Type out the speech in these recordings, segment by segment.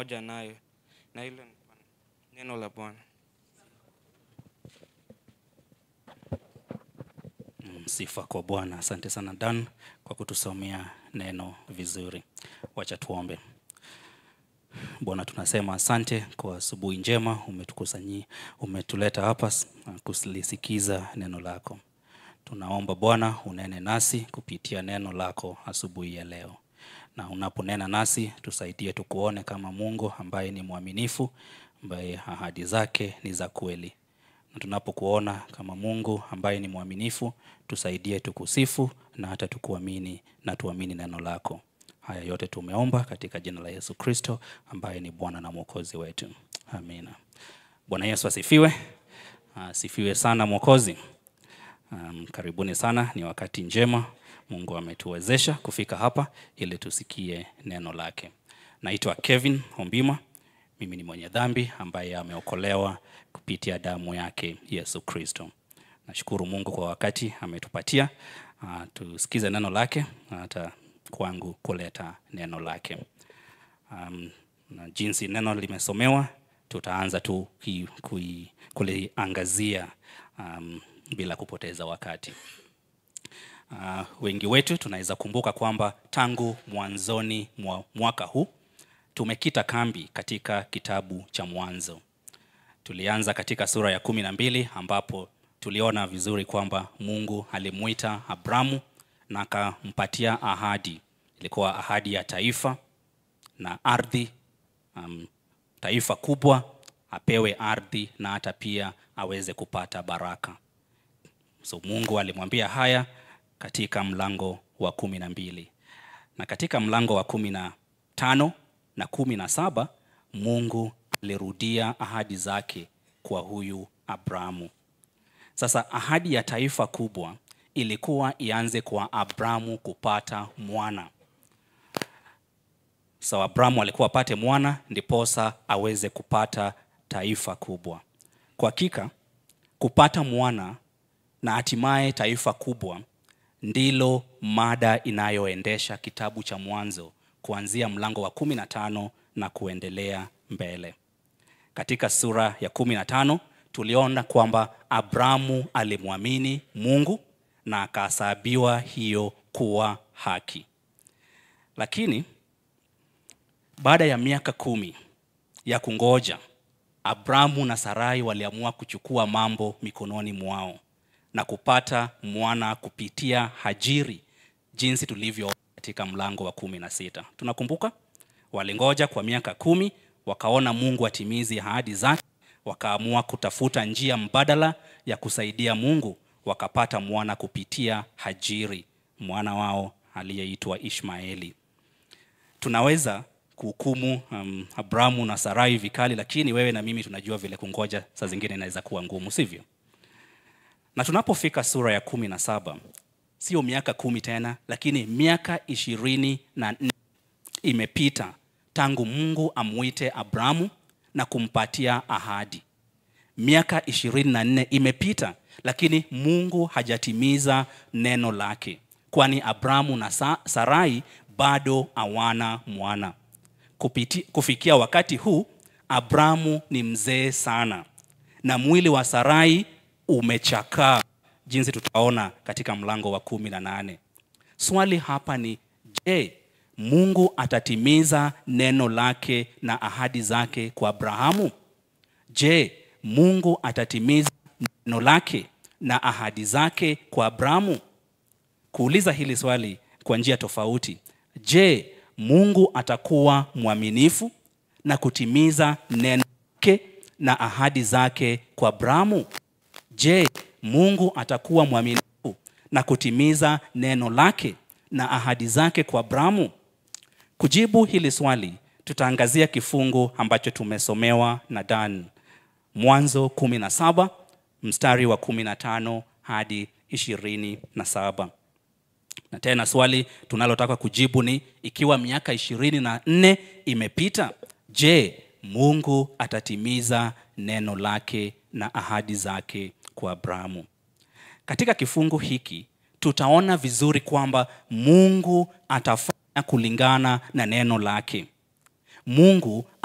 pamoja nayo, na hilo ni neno la Bwana. Mm, Sifa kwa Bwana. Asante sana Dan kwa kutusomea neno vizuri. Wacha tuombe. Bwana, tunasema asante kwa asubuhi njema, umetukusanyi, umetuleta hapa s- kulisikiza neno lako. Tunaomba Bwana unene nasi kupitia neno lako asubuhi ya leo, na unaponena nasi tusaidie tukuone kama Mungu ambaye ni mwaminifu, ambaye ahadi zake ni za kweli na tunapokuona kama Mungu ambaye ni mwaminifu, tusaidie tukusifu na hata tukuamini na tuamini neno lako. Haya yote tumeomba katika jina la Yesu Kristo ambaye ni Bwana na Mwokozi wetu. Amina. Bwana Yesu asifiwe. Asifiwe sana Mwokozi. Um, karibuni sana, ni wakati njema Mungu ametuwezesha kufika hapa ili tusikie neno lake. Naitwa Kevin Hombima. Mimi ni mwenye dhambi ambaye ameokolewa kupitia damu yake Yesu Kristo. Nashukuru Mungu kwa wakati ametupatia uh, tusikize neno lake na hata kwangu kuleta neno lake. Um, na jinsi neno limesomewa tutaanza tu ki- kui- kuliangazia um, bila kupoteza wakati. Uh, wengi wetu tunaweza kumbuka kwamba tangu mwanzoni mwa mwaka huu tumekita kambi katika kitabu cha Mwanzo. Tulianza katika sura ya kumi na mbili ambapo tuliona vizuri kwamba Mungu alimuita Abramu na akampatia ahadi. Ilikuwa ahadi ya taifa na ardhi, um, taifa kubwa, apewe ardhi na hata pia aweze kupata baraka. So Mungu alimwambia haya katika mlango wa kumi na mbili na katika mlango wa kumi na tano na kumi na saba Mungu alirudia ahadi zake kwa huyu Abrahamu. Sasa ahadi ya taifa kubwa ilikuwa ianze kwa Abrahamu kupata mwana. So Abrahamu alikuwa apate mwana ndiposa aweze kupata taifa kubwa. Kwa hakika kupata mwana na hatimaye taifa kubwa ndilo mada inayoendesha kitabu cha Mwanzo kuanzia mlango wa kumi na tano na kuendelea mbele. Katika sura ya kumi na tano tuliona kwamba Abrahamu alimwamini Mungu na akahesabiwa hiyo kuwa haki. Lakini baada ya miaka kumi ya kungoja, Abrahamu na Sarai waliamua kuchukua mambo mikononi mwao na kupata mwana kupitia Hajiri, jinsi tulivyo katika mlango wa kumi na sita. Tunakumbuka walingoja kwa miaka kumi, wakaona Mungu atimizi ahadi zake, wakaamua kutafuta njia mbadala ya kusaidia Mungu, wakapata mwana kupitia Hajiri, mwana wao aliyeitwa Ishmaeli. Tunaweza kuhukumu um, Abrahamu na Sarai vikali, lakini wewe na mimi tunajua vile kungoja saa zingine inaweza kuwa ngumu, sivyo? Na tunapofika sura ya kumi na saba sio miaka kumi tena, lakini miaka ishirini na nne imepita tangu Mungu amwite Abrahamu na kumpatia ahadi. Miaka ishirini na nne imepita, lakini Mungu hajatimiza neno lake, kwani Abrahamu na Sa- Sarai bado hawana mwana. Kupiti, kufikia wakati huu Abrahamu ni mzee sana na mwili wa Sarai umechakaa, jinsi tutaona katika mlango wa kumi na nane. Swali hapa ni je, Mungu atatimiza neno lake na ahadi zake kwa Abrahamu? Je, Mungu atatimiza neno lake na ahadi zake kwa Abrahamu? Kuuliza hili swali kwa njia tofauti. Je, Mungu atakuwa mwaminifu na kutimiza neno lake na ahadi zake kwa Abrahamu? Je, Mungu atakuwa mwaminifu na kutimiza neno lake na ahadi zake kwa Abrahamu? Kujibu hili swali, tutaangazia kifungu ambacho tumesomewa na Dan, Mwanzo 17 mstari wa 15 hadi 27. Na tena swali tunalotaka kujibu ni ikiwa miaka ishirini na nne imepita, je, Mungu atatimiza neno lake na ahadi zake kwa Abrahamu? Katika kifungu hiki tutaona vizuri kwamba Mungu atafanya kulingana na neno lake. Mungu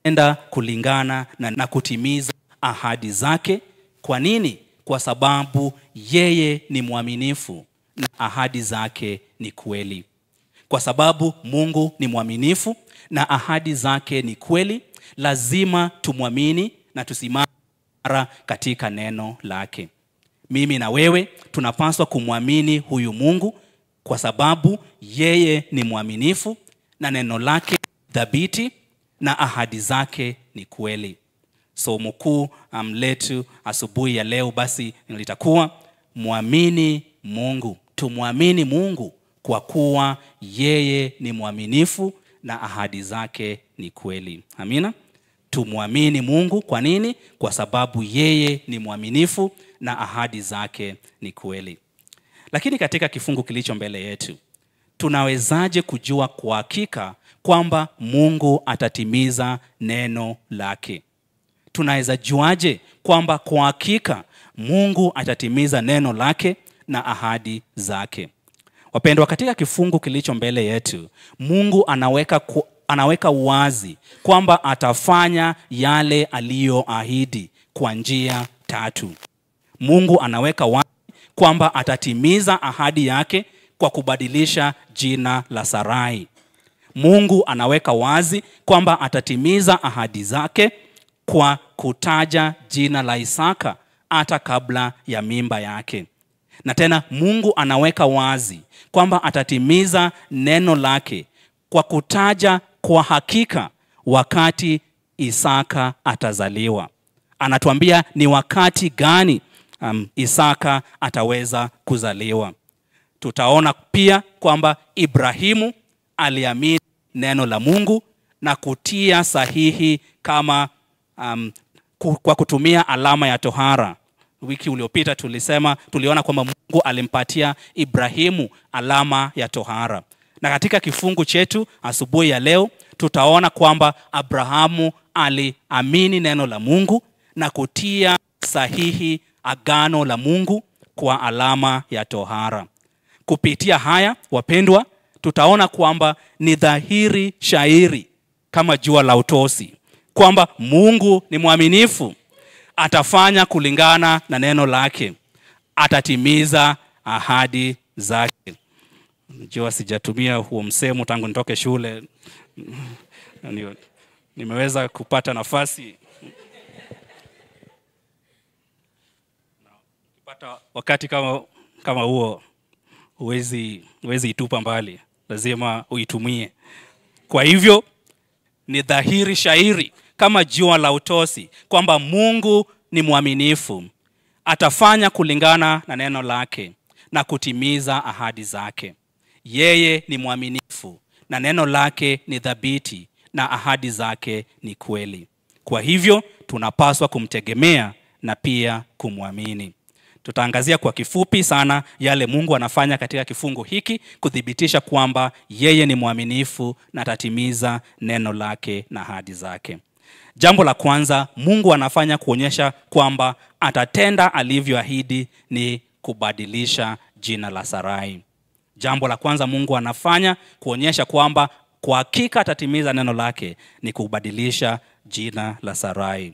enda kulingana na, na kutimiza ahadi zake. Kwa nini? Kwa sababu yeye ni mwaminifu na ahadi zake ni kweli. Kwa sababu Mungu ni mwaminifu na ahadi zake ni kweli, lazima tumwamini na tusimame imara katika neno lake. Mimi na wewe tunapaswa kumwamini huyu Mungu kwa sababu yeye ni mwaminifu na neno lake thabiti na ahadi zake ni kweli. Somo kuu um, letu asubuhi ya leo basi litakuwa mwamini Mungu. Tumwamini Mungu kwa kuwa yeye ni mwaminifu na ahadi zake ni kweli. Amina. Tumwamini Mungu kwa nini? Kwa sababu yeye ni mwaminifu na ahadi zake ni kweli. Lakini katika kifungu kilicho mbele yetu, tunawezaje kujua kwa hakika kwamba Mungu atatimiza neno lake? Tunaweza juaje kwamba kwa hakika Mungu atatimiza neno lake na ahadi zake? Wapendwa, katika kifungu kilicho mbele yetu, Mungu anaweka ku, anaweka wazi kwamba atafanya yale aliyoahidi kwa njia tatu. Mungu anaweka wazi kwamba atatimiza ahadi yake kwa kubadilisha jina la Sarai. Mungu anaweka wazi kwamba atatimiza ahadi zake kwa kutaja jina la Isaka hata kabla ya mimba yake. Na tena Mungu anaweka wazi kwamba atatimiza neno lake kwa kutaja kwa hakika wakati Isaka atazaliwa. Anatuambia ni wakati gani um, Isaka ataweza kuzaliwa. Tutaona pia kwamba Ibrahimu aliamini neno la Mungu na kutia sahihi kama um, kwa kutumia alama ya tohara. Wiki uliopita tulisema, tuliona kwamba Mungu alimpatia Ibrahimu alama ya tohara, na katika kifungu chetu asubuhi ya leo tutaona kwamba Abrahamu aliamini neno la Mungu na kutia sahihi agano la Mungu kwa alama ya tohara. Kupitia haya, wapendwa, tutaona kwamba ni dhahiri shairi kama jua la utosi kwamba Mungu ni mwaminifu, atafanya kulingana na neno lake, atatimiza ahadi zake. Najua sijatumia huo msemo tangu nitoke shule, nimeweza kupata nafasi pata wakati kama, kama huo huwezi huwezi itupa mbali, lazima uitumie. Kwa hivyo ni dhahiri shairi kama jua la utosi kwamba Mungu ni mwaminifu, atafanya kulingana na neno lake na kutimiza ahadi zake. Yeye ni mwaminifu na neno lake ni thabiti na ahadi zake ni kweli. Kwa hivyo tunapaswa kumtegemea na pia kumwamini. Tutaangazia kwa kifupi sana yale Mungu anafanya katika kifungu hiki kuthibitisha kwamba yeye ni mwaminifu na atatimiza neno lake na ahadi zake. Jambo la kwanza Mungu anafanya kuonyesha kwamba atatenda alivyoahidi ni kubadilisha jina la Sarai. Jambo la kwanza Mungu anafanya kuonyesha kwamba kwa hakika atatimiza neno lake ni kubadilisha jina la Sarai.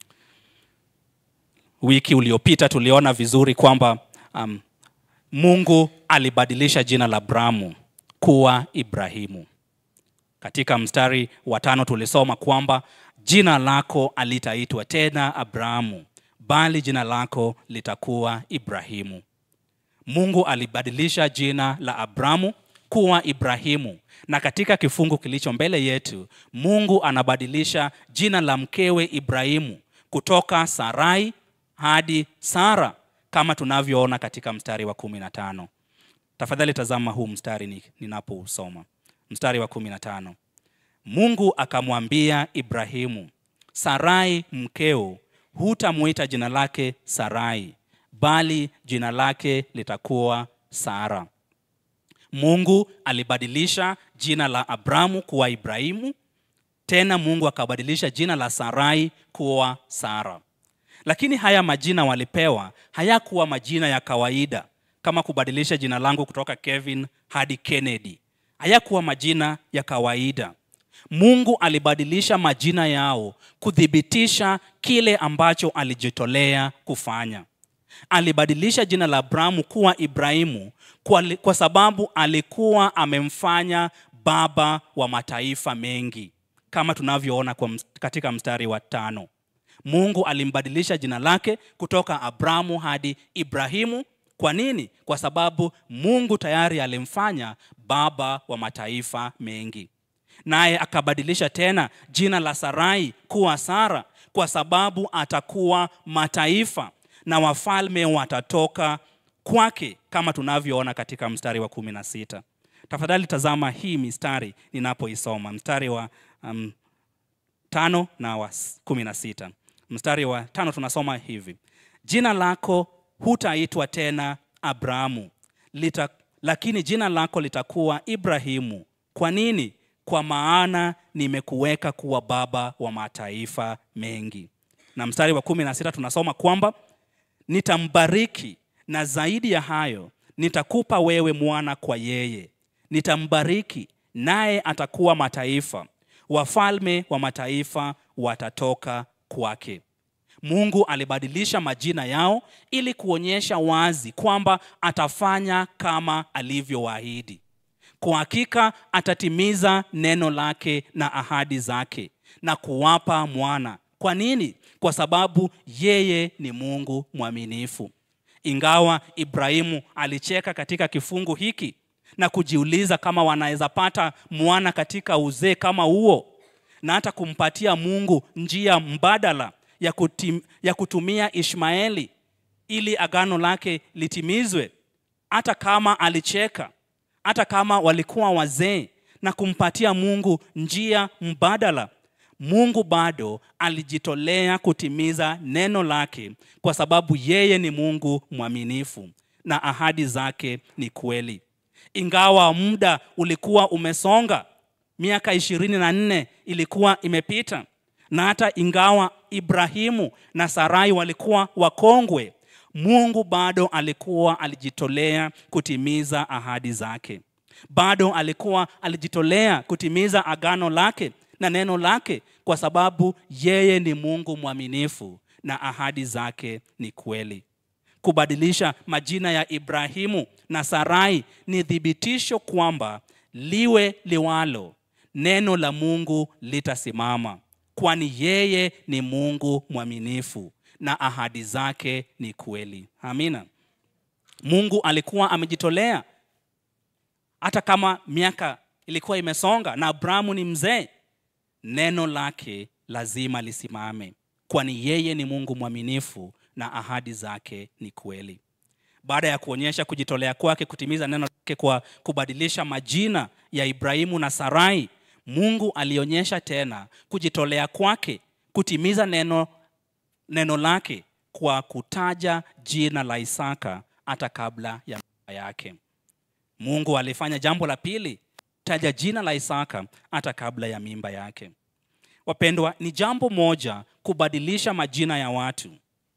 Wiki uliopita tuliona vizuri kwamba um, Mungu alibadilisha jina la Abrahamu kuwa Ibrahimu. Katika mstari wa tano tulisoma kwamba jina lako alitaitwa tena Abrahamu, bali jina lako litakuwa Ibrahimu. Mungu alibadilisha jina la Abrahamu kuwa Ibrahimu, na katika kifungu kilicho mbele yetu, Mungu anabadilisha jina la mkewe Ibrahimu kutoka Sarai hadi Sara kama tunavyoona katika mstari wa kumi na tano. Tafadhali tazama huu mstari ninapousoma, mstari wa kumi na tano. Mungu akamwambia Ibrahimu, Sarai mkeo hutamwita jina lake Sarai, bali jina lake litakuwa Sara. Mungu alibadilisha jina la Abrahamu kuwa Ibrahimu, tena Mungu akabadilisha jina la Sarai kuwa Sara. Lakini haya majina walipewa hayakuwa majina ya kawaida kama kubadilisha jina langu kutoka Kevin hadi Kennedy. Hayakuwa majina ya kawaida. Mungu alibadilisha majina yao kuthibitisha kile ambacho alijitolea kufanya. Alibadilisha jina la Abrahamu kuwa Ibrahimu kwa, kwa sababu alikuwa amemfanya baba wa mataifa mengi, kama tunavyoona kwa ms- katika mstari wa tano. Mungu alimbadilisha jina lake kutoka Abrahamu hadi Ibrahimu. Kwa nini? Kwa sababu Mungu tayari alimfanya baba wa mataifa mengi. Naye akabadilisha tena jina la Sarai kuwa Sara, kwa sababu atakuwa mataifa na wafalme watatoka kwake, kama tunavyoona katika mstari wa kumi na sita. Tafadhali tazama hii mistari ninapoisoma, mstari wa um, tano na wa s- kumi na sita. Mstari wa tano tunasoma hivi: jina lako hutaitwa tena Abrahamu lita, lakini jina lako litakuwa Ibrahimu. Kwa nini? Kwa maana nimekuweka kuwa baba wa mataifa mengi. Na mstari wa kumi na sita tunasoma kwamba nitambariki na zaidi ya hayo nitakupa wewe mwana kwa yeye nitambariki naye atakuwa mataifa wafalme wa mataifa watatoka kwake mungu alibadilisha majina yao ili kuonyesha wazi kwamba atafanya kama alivyowaahidi kwa hakika atatimiza neno lake na ahadi zake na kuwapa mwana kwa nini kwa sababu yeye ni mungu mwaminifu ingawa ibrahimu alicheka katika kifungu hiki na kujiuliza kama wanaweza pata mwana katika uzee kama huo na hata kumpatia mungu njia mbadala ya, kutim, ya kutumia ishmaeli ili agano lake litimizwe hata kama alicheka hata kama walikuwa wazee na kumpatia mungu njia mbadala mungu bado alijitolea kutimiza neno lake kwa sababu yeye ni mungu mwaminifu na ahadi zake ni kweli ingawa muda ulikuwa umesonga miaka ishirini na nne ilikuwa imepita na hata ingawa ibrahimu na sarai walikuwa wakongwe mungu bado alikuwa alijitolea kutimiza ahadi zake bado alikuwa alijitolea kutimiza agano lake na neno lake kwa sababu yeye ni mungu mwaminifu na ahadi zake ni kweli kubadilisha majina ya ibrahimu na sarai ni thibitisho kwamba liwe liwalo neno la mungu litasimama kwani yeye ni mungu mwaminifu na ahadi zake ni kweli amina mungu alikuwa amejitolea hata kama miaka ilikuwa imesonga na abrahamu ni mzee neno lake lazima lisimame kwani yeye ni mungu mwaminifu na ahadi zake ni kweli baada ya kuonyesha kujitolea kwake kutimiza neno lake kwa kubadilisha majina ya ibrahimu na sarai mungu alionyesha tena kujitolea kwake kutimiza neno, neno lake kwa kutaja jina la isaka hata kabla ya mimba yake mungu alifanya jambo la pili taja jina la isaka hata kabla ya mimba yake wapendwa ni jambo moja kubadilisha majina ya watu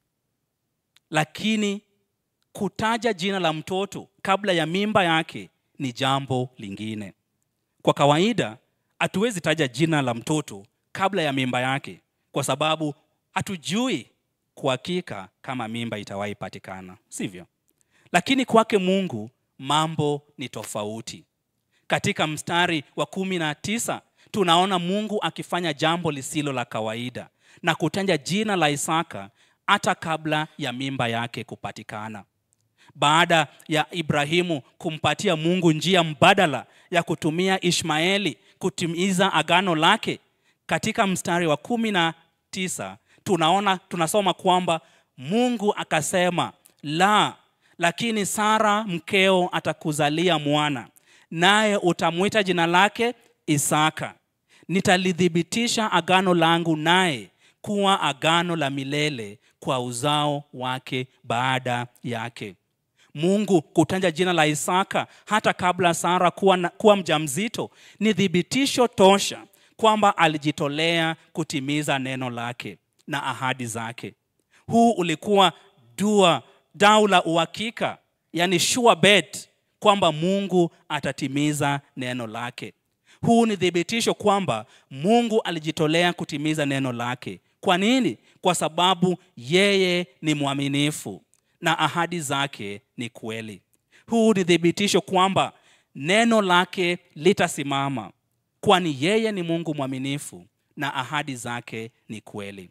lakini kutaja jina la mtoto kabla ya mimba yake ni jambo lingine kwa kawaida hatuwezi taja jina la mtoto kabla ya mimba yake kwa sababu hatujui kwa hakika kama mimba itawahi patikana sivyo lakini kwake mungu mambo ni tofauti katika mstari wa kumi na tisa tunaona mungu akifanya jambo lisilo la kawaida na kutaja jina la isaka hata kabla ya mimba yake kupatikana baada ya ibrahimu kumpatia mungu njia mbadala ya kutumia ishmaeli kutimiza agano lake katika mstari wa kumi na tisa tunaona tunasoma kwamba mungu akasema la lakini sara mkeo atakuzalia mwana naye utamwita jina lake isaka nitalithibitisha agano langu naye kuwa agano la milele kwa uzao wake baada yake mungu kutaja jina la isaka hata kabla sara kuwa, na, kuwa mjamzito ni thibitisho tosha kwamba alijitolea kutimiza neno lake na ahadi zake huu ulikuwa dua dau la uhakika yani sure bet kwamba mungu atatimiza neno lake huu ni thibitisho kwamba mungu alijitolea kutimiza neno lake kwa nini kwa sababu yeye ni mwaminifu na ahadi zake ni kweli huu ni thibitisho kwamba neno lake litasimama kwani yeye ni mungu mwaminifu na ahadi zake ni kweli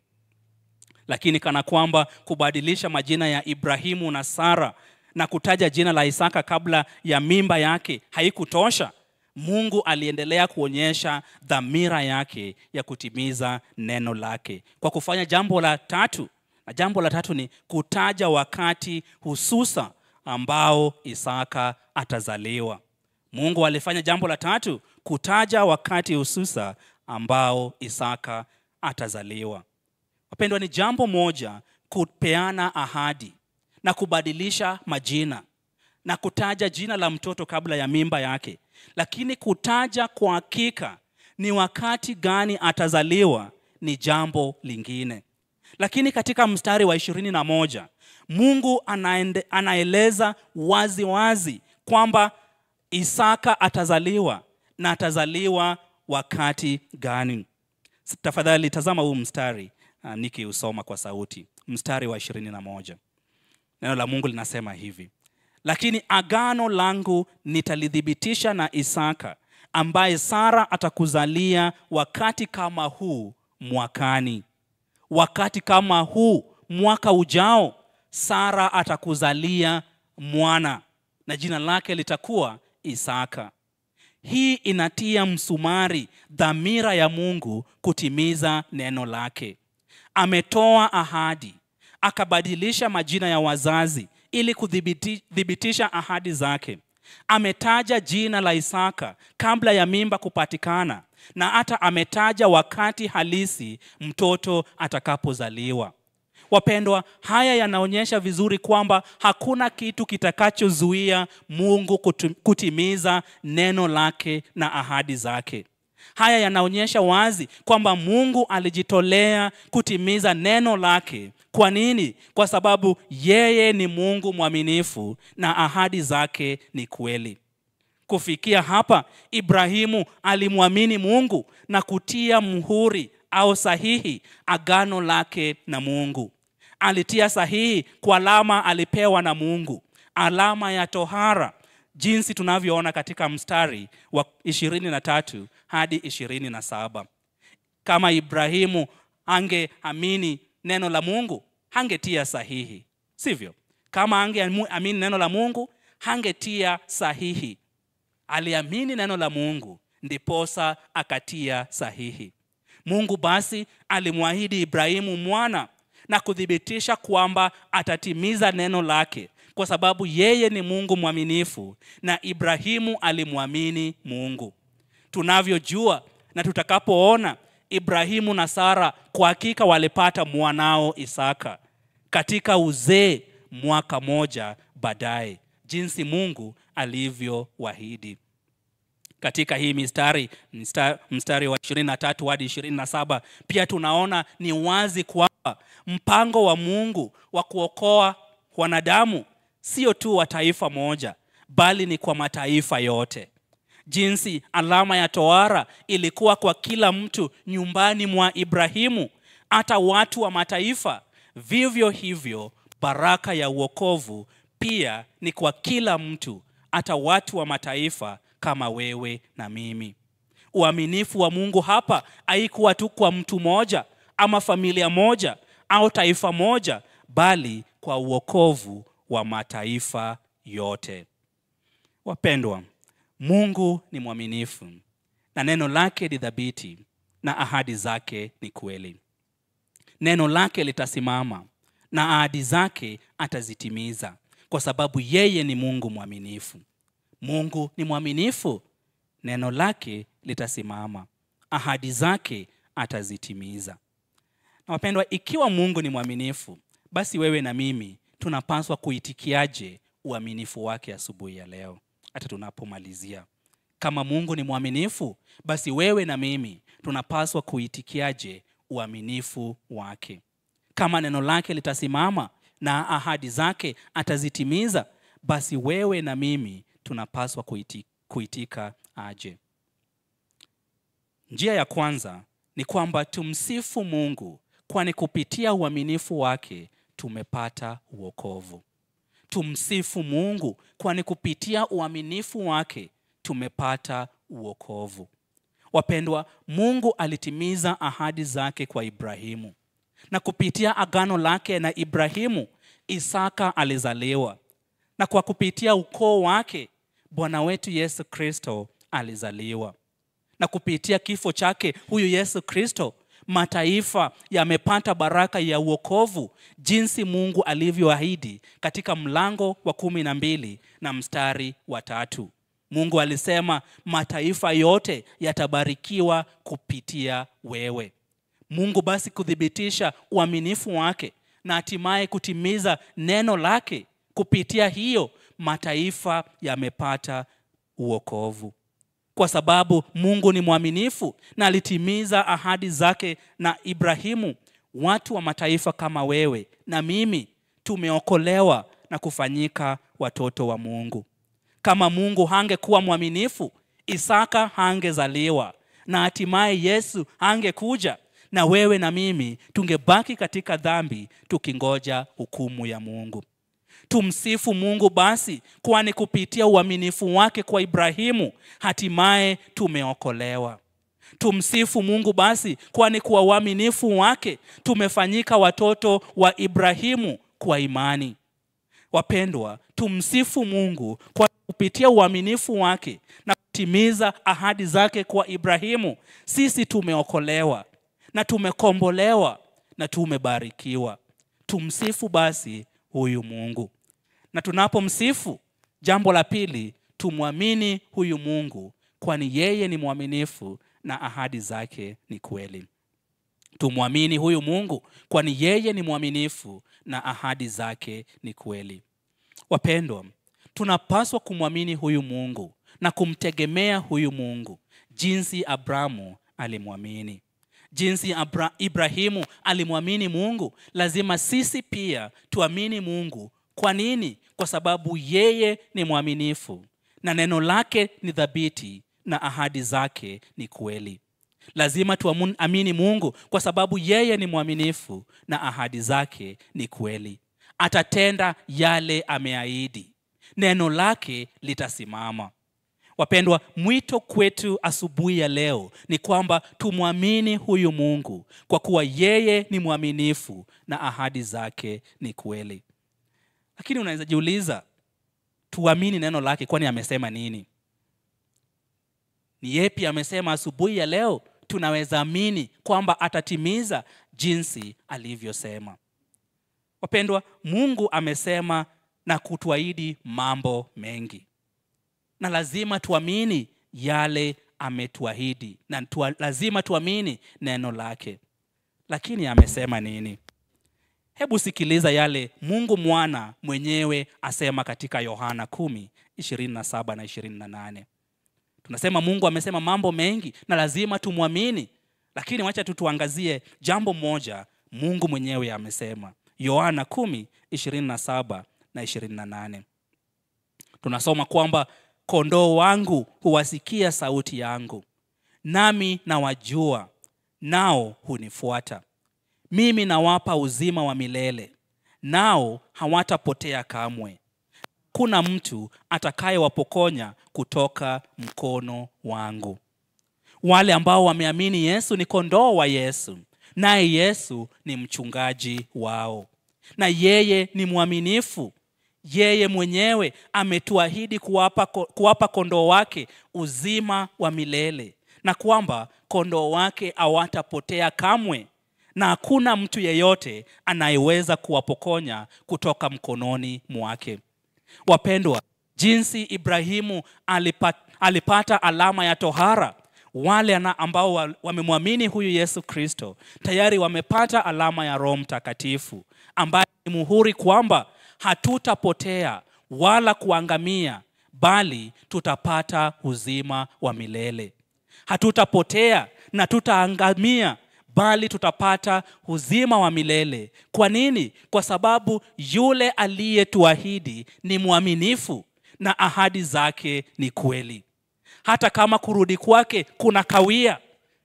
lakini kana kwamba kubadilisha majina ya ibrahimu na sara na kutaja jina la isaka kabla ya mimba yake haikutosha mungu aliendelea kuonyesha dhamira yake ya kutimiza neno lake kwa kufanya jambo la tatu na jambo la tatu ni kutaja wakati hususa ambao isaka atazaliwa mungu alifanya jambo la tatu kutaja wakati hususa ambao isaka atazaliwa wapendwa ni jambo moja kupeana ahadi na kubadilisha majina na kutaja jina la mtoto kabla ya mimba yake lakini kutaja kwa hakika ni wakati gani atazaliwa ni jambo lingine lakini katika mstari wa ishirini na moja mungu anaende, anaeleza wazi wazi kwamba isaka atazaliwa na atazaliwa wakati gani tafadhali tazama huu mstari uh, nikiusoma kwa sauti mstari wa ishirini na moja neno la mungu linasema hivi lakini agano langu nitalithibitisha na isaka ambaye sara atakuzalia wakati kama huu mwakani wakati kama huu mwaka ujao sara atakuzalia mwana na jina lake litakuwa isaka hii inatia msumari dhamira ya mungu kutimiza neno lake ametoa ahadi akabadilisha majina ya wazazi ili kuthibitisha ahadi zake ametaja jina la isaka kabla ya mimba kupatikana na hata ametaja wakati halisi mtoto atakapozaliwa wapendwa haya yanaonyesha vizuri kwamba hakuna kitu kitakachozuia mungu kutu- kutimiza neno lake na ahadi zake haya yanaonyesha wazi kwamba mungu alijitolea kutimiza neno lake kwa nini kwa sababu yeye ni mungu mwaminifu na ahadi zake ni kweli kufikia hapa ibrahimu alimwamini mungu na kutia mhuri au sahihi agano lake na mungu alitia sahihi kwa alama alipewa na mungu alama ya tohara jinsi tunavyoona katika mstari wa ishirini na tatu hadi ishirini na saba kama ibrahimu angeamini neno la mungu hangetia sahihi sivyo kama angeamini neno la mungu hangetia sahihi aliamini neno la mungu ndiposa akatia sahihi mungu basi alimwahidi ibrahimu mwana na kuthibitisha kwamba atatimiza neno lake kwa sababu yeye ni mungu mwaminifu na ibrahimu alimwamini mungu tunavyojua na tutakapoona ibrahimu na sara kwa hakika walipata mwanao isaka katika uzee mwaka moja baadaye jinsi mungu alivyowahidi katika hii mistari mstari, mstari wa 23 hadi 27 pia tunaona ni wazi kwamba mpango wa mungu wa kuokoa wanadamu sio tu wa taifa moja bali ni kwa mataifa yote jinsi alama ya toara ilikuwa kwa kila mtu nyumbani mwa ibrahimu hata watu wa mataifa vivyo hivyo baraka ya uokovu pia ni kwa kila mtu hata watu wa mataifa kama wewe na mimi uaminifu wa mungu hapa haikuwa tu kwa mtu moja ama familia moja au taifa moja bali kwa uokovu wa mataifa yote wapendwa mungu ni mwaminifu na neno lake ni dhabiti na ahadi zake ni kweli neno lake litasimama na ahadi zake atazitimiza kwa sababu yeye ni mungu mwaminifu mungu ni mwaminifu neno lake litasimama ahadi zake atazitimiza na wapendwa ikiwa mungu ni mwaminifu basi wewe na mimi tunapaswa kuitikiaje uaminifu wake asubuhi ya leo hata tunapomalizia kama mungu ni mwaminifu basi wewe na mimi tunapaswa kuitikiaje uaminifu wake kama neno lake litasimama na ahadi zake atazitimiza basi wewe na mimi tunapaswa kuiti, kuitika aje Njia ya kwanza ni kwamba tumsifu Mungu, kwani kupitia uaminifu wake tumepata uokovu. Tumsifu Mungu, kwani kupitia uaminifu wake tumepata uokovu. Wapendwa, Mungu alitimiza ahadi zake kwa Ibrahimu, na kupitia agano lake na Ibrahimu, Isaka alizaliwa, na kwa kupitia ukoo wake Bwana wetu Yesu Kristo alizaliwa, na kupitia kifo chake huyu Yesu Kristo mataifa yamepata baraka ya uokovu jinsi Mungu alivyoahidi katika mlango wa kumi na mbili na mstari wa tatu. Mungu alisema mataifa yote yatabarikiwa kupitia wewe. Mungu basi kuthibitisha uaminifu wake na hatimaye kutimiza neno lake, kupitia hiyo mataifa yamepata uokovu kwa sababu Mungu ni mwaminifu na alitimiza ahadi zake na Ibrahimu. Watu wa mataifa kama wewe na mimi tumeokolewa na kufanyika watoto wa Mungu. Kama Mungu hangekuwa mwaminifu, Isaka hangezaliwa na hatimaye Yesu hangekuja, na wewe na mimi tungebaki katika dhambi tukingoja hukumu ya Mungu. Tumsifu Mungu basi, kwani kupitia uaminifu wake kwa Ibrahimu hatimaye tumeokolewa. Tumsifu Mungu basi, kwani kwa uaminifu wake tumefanyika watoto wa Ibrahimu kwa imani. Wapendwa, tumsifu Mungu kwa kupitia uaminifu wake na kutimiza ahadi zake kwa Ibrahimu, sisi tumeokolewa na tumekombolewa na tumebarikiwa. Tumsifu basi huyu Mungu. Na tunapomsifu, jambo la pili, tumwamini huyu Mungu, kwani yeye ni mwaminifu na ahadi zake ni kweli. Tumwamini huyu Mungu, kwani yeye ni mwaminifu na ahadi zake ni kweli. Wapendwa, tunapaswa kumwamini huyu Mungu na kumtegemea huyu Mungu jinsi Abrahamu alimwamini jinsi Abra Ibrahimu alimwamini Mungu, lazima sisi pia tuamini Mungu. Kwa nini? Kwa sababu yeye ni mwaminifu na neno lake ni thabiti na ahadi zake ni kweli. Lazima tuamini Mungu kwa sababu yeye ni mwaminifu na ahadi zake ni kweli. Atatenda yale ameahidi, neno lake litasimama. Wapendwa, mwito kwetu asubuhi ya leo ni kwamba tumwamini huyu Mungu kwa kuwa yeye ni mwaminifu na ahadi zake ni kweli. Lakini unaweza jiuliza, tuamini neno lake, kwani amesema nini? Ni yepi amesema asubuhi ya leo tunaweza amini kwamba atatimiza jinsi alivyosema? Wapendwa, Mungu amesema na kutuahidi mambo mengi na lazima tuamini yale ametuahidi na tuwa, lazima tuamini neno lake. Lakini amesema nini? Hebu sikiliza yale Mungu mwana mwenyewe asema katika Yohana 10 27 na 28. Tunasema Mungu amesema mambo mengi na lazima tumwamini, lakini wacha tu tuangazie jambo moja Mungu mwenyewe amesema. Yohana 10 27 na 28, tunasoma kwamba kondoo wangu huwasikia sauti yangu, nami nawajua, nao hunifuata. Mimi nawapa uzima wa milele, nao hawatapotea kamwe. Kuna mtu atakayewapokonya kutoka mkono wangu. Wale ambao wameamini Yesu ni kondoo wa Yesu, naye Yesu ni mchungaji wao, na yeye ni mwaminifu yeye mwenyewe ametuahidi kuwapa, kuwapa kondoo wake uzima wa milele na kwamba kondoo wake hawatapotea kamwe, na hakuna mtu yeyote anayeweza kuwapokonya kutoka mkononi mwake. Wapendwa, jinsi Ibrahimu alipata, alipata alama ya tohara, wale ambao wamemwamini huyu Yesu Kristo tayari wamepata alama ya Roho Mtakatifu ambaye ni muhuri kwamba hatutapotea wala kuangamia, bali tutapata uzima wa milele. Hatutapotea na tutaangamia, bali tutapata uzima wa milele. Kwa nini? Kwa sababu yule aliyetuahidi ni mwaminifu na ahadi zake ni kweli. Hata kama kurudi kwake kuna kawia,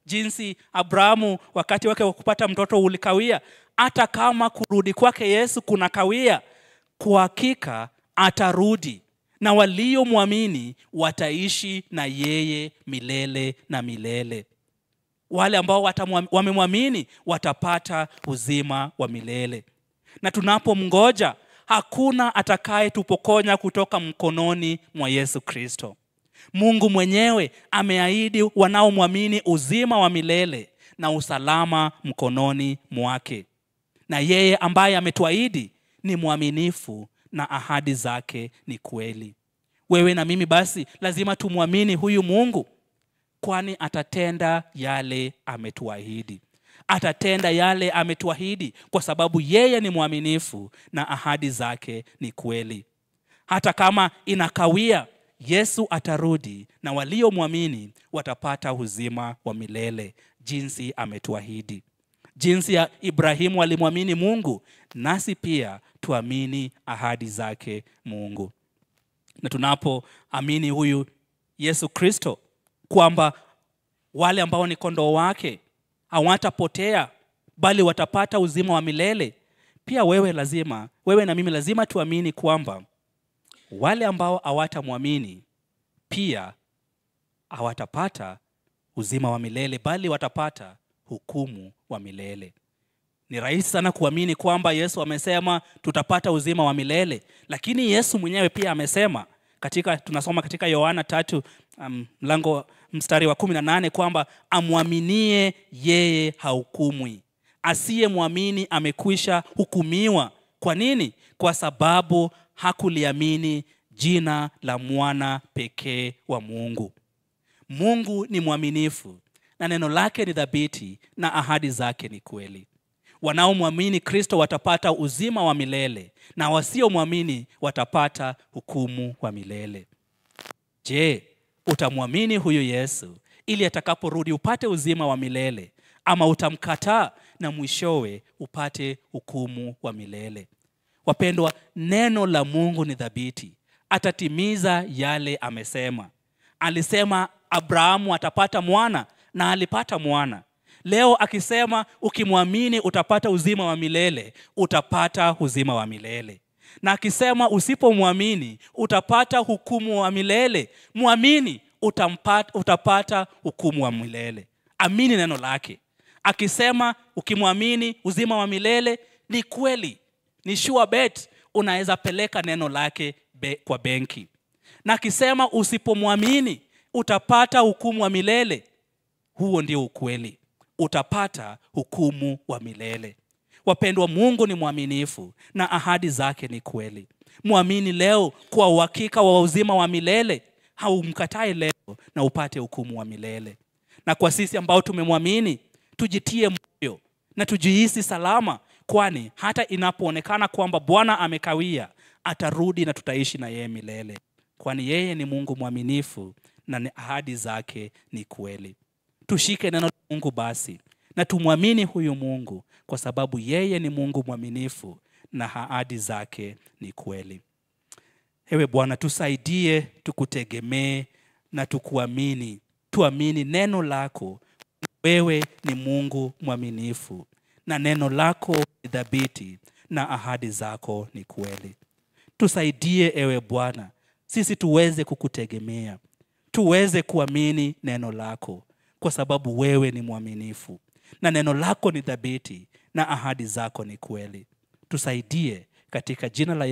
jinsi abrahamu wakati wake wa kupata mtoto ulikawia hata kama kurudi kwake yesu kuna kawia kwa hakika atarudi na waliomwamini wataishi na yeye milele na milele wale ambao watamwa- wamemwamini watapata uzima wa milele na tunapomngoja hakuna atakayetupokonya kutoka mkononi mwa yesu kristo mungu mwenyewe ameahidi wanaomwamini uzima wa milele na usalama mkononi mwake na yeye ambaye ametuahidi ni mwaminifu na ahadi zake ni kweli wewe na mimi basi lazima tumwamini huyu mungu kwani atatenda yale ametuahidi atatenda yale ametuahidi kwa sababu yeye ni mwaminifu na ahadi zake ni kweli hata kama inakawia yesu atarudi na waliomwamini watapata uzima wa milele jinsi ametuahidi jinsi ya ibrahimu alimwamini mungu nasi pia tuamini ahadi zake mungu na tunapoamini huyu yesu kristo kwamba wale ambao ni kondoo wake hawatapotea bali watapata uzima wa milele pia wewe lazima wewe na mimi lazima tuamini kwamba wale ambao hawatamwamini pia hawatapata uzima wa milele bali watapata hukumu wa milele ni rahisi sana kuamini kwamba yesu amesema tutapata uzima wa milele lakini yesu mwenyewe pia amesema katika tunasoma katika yohana tatu um, mlango mstari wa kumi na nane kwamba amwaminie yeye hahukumwi asiyemwamini amekwisha hukumiwa kwa nini kwa sababu hakuliamini jina la mwana pekee wa mungu mungu ni mwaminifu na neno lake ni dhabiti na ahadi zake ni kweli wanaomwamini kristo watapata uzima wa milele na wasiomwamini watapata hukumu wa milele je utamwamini huyu yesu ili atakaporudi upate uzima wa milele ama utamkataa na mwishowe upate hukumu wa milele wapendwa neno la mungu ni dhabiti atatimiza yale amesema alisema abrahamu atapata mwana na alipata mwana leo akisema ukimwamini utapata uzima wa milele utapata uzima wa milele na akisema usipomwamini utapata hukumu wa milele mwamini utampata, utapata hukumu wa milele amini neno lake akisema ukimwamini uzima wa milele ni kweli ni sure bet unaweza peleka neno lake be, kwa benki na akisema usipomwamini utapata hukumu wa milele huo ndio ukweli utapata hukumu wa milele wapendwa mungu ni mwaminifu na ahadi zake ni kweli mwamini leo kwa uhakika wa uzima wa milele haumkatai leo na upate hukumu wa milele na kwa sisi ambao tumemwamini tujitie moyo na tujihisi salama kwani hata inapoonekana kwamba bwana amekawia atarudi na tutaishi na yeye milele kwani yeye ni mungu mwaminifu na ni ahadi zake ni kweli tushike neno la mungu basi na tumwamini huyu mungu kwa sababu yeye ni mungu mwaminifu na ahadi zake ni kweli ewe bwana tusaidie tukutegemee na tukuamini tuamini neno lako wewe ni mungu mwaminifu na neno lako ni dhabiti na ahadi zako ni kweli tusaidie ewe bwana sisi tuweze kukutegemea tuweze kuamini neno lako kwa sababu wewe ni mwaminifu na neno lako ni dhabiti na ahadi zako ni kweli tusaidie katika jina la